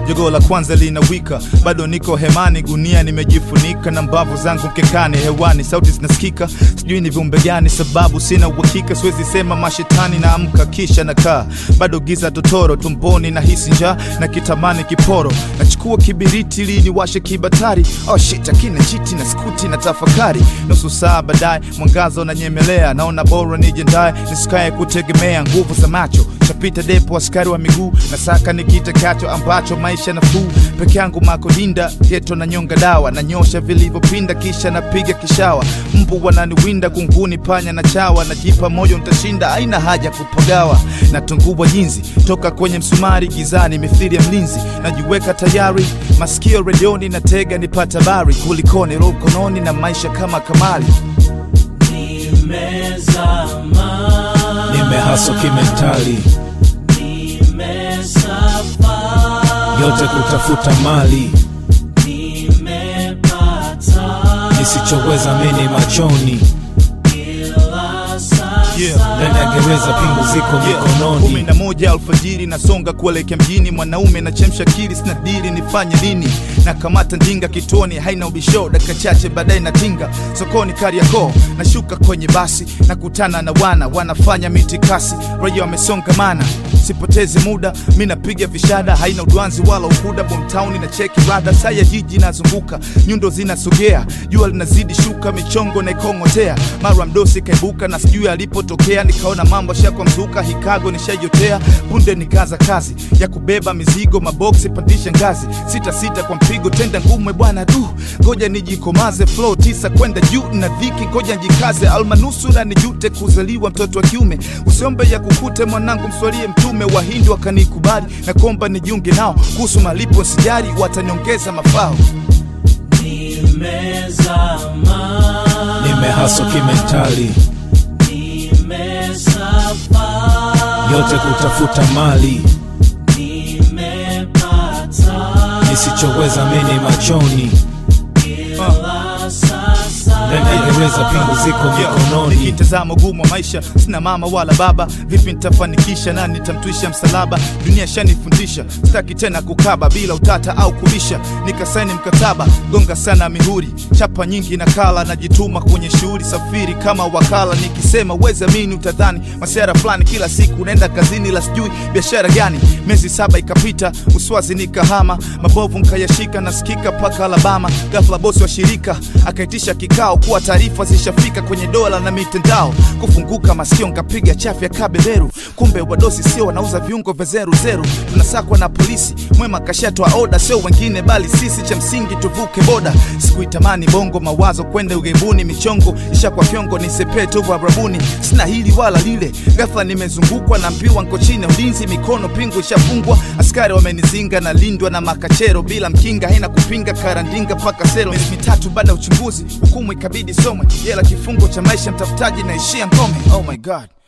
jogoo la kwanza linawika bado niko hemani gunia nimejifunika na mbavu zangu mkekani hewani sauti zinasikika sijui ni viumbe gani sababu sina uhakika siwezi sema mashetani na amka kisha nakaa bado giza totoro tumboni na hisi njaa na kitamani kiporo nachukua kibiriti ili niwashe kibatari oh shit akina chiti na skuti na tafakari nusu saa baadaye mwangaza unanyemelea naona bora nijendaye nisikae kutegemea nguvu za macho chapita depo askari wa miguu na saka ni kitakacho ambacho maisha nafuu peke yangu makodinda geto na nyonga dawa na nyosha vilivyopinda kisha napiga kishawa mbu wananiwinda kunguni panya na chawa najipa moyo ntashinda aina haja kupagawa natungua jinzi toka kwenye msumari gizani mithili ya mlinzi najiweka tayari masikio redioni na tega nipata bari kulikoni roho mkononi na maisha kama kamali Nimezama, nimehaso kimentali nimesafa, yote kutafuta mali nimepata nisichoweza mini machoni kila sasa. Yeah. ndani ya gereza pingu ziko kumi mikononi na moja alfajiri nasonga kuelekea mjini mwanaume nachemsha akili sina dili nifanye nini na kamata ndinga kituoni haina ubisho dakika chache baadaye natinga sokoni kariakoo nashuka kwenye basi nakutana na wana wanafanya mitikasi raia wamesongamana sipotezi muda mi napiga vishada haina udwanzi wala ukuda bomtown na cheki rada saa ya jiji nazunguka nyundo zinasogea jua linazidi shuka michongo naikong'otea mara mdosi kaibuka na sijui alipotokea nikaona mambo shakwa mzuka hikago nishajotea punde nikaza kazi ya kubeba mizigo maboksi pandisha ngazi sita sita kwa mpigo tenda ngume bwana du ngoja nijikomaze flow tisa kwenda juu na dhiki ngoja njikaze almanusura nijute kuzaliwa mtoto wa kiume usiombe ya kukute mwanangu mswalie mtume wahindi wakanikubali na komba nijiunge nao kuhusu malipo sijari wataniongeza mafao Nimezama, nimehaso kimentali nimesafa, yote kutafuta mali nimepata nisichoweza mini machoni kila sasa. ndani ya gereza pingu ziko mikononi nikitazama ugumu wa maisha sina mama wala baba vipi nitafanikisha na nitamtwisha msalaba dunia shanifundisha sitaki tena kukaba bila utata au kubisha nikasaini mkataba gonga sana mihuri chapa nyingi na kala najituma kwenye shughuli safiri kama wakala nikisema uwezi amini utadhani masera fulani kila siku naenda kazini la sijui biashara gani miezi saba ikapita uswazi nikahama mabovu nkayashika nasikika paka alabama gafla bosi wa shirika akaitisha kikao kuwa taarifa zishafika kwenye dola na mitandao kufunguka masikio nkapiga chafya kabeberu kumbe wadosi sio wanauza viungo vya zeru zeru tunasakwa na polisi mwema kashatoa oda sio wengine bali sisi cha msingi tuvuke boda sikuitamani bongo mawazo kwenda ughaibuni michongo isha kwa fyongo nisepee tu varabuni sina hili wala lile ghafla nimezungukwa na mpiwa nko chini ya ulinzi mikono pingu ishafungwa askari wamenizinga na lindwa na makachero bila mkinga haina kupinga karandinga mpaka sero miezi mitatu baada ya uchunguzi hukumu ikabidi somwe jela kifungo cha maisha mtafutaji naishia ngome oh my god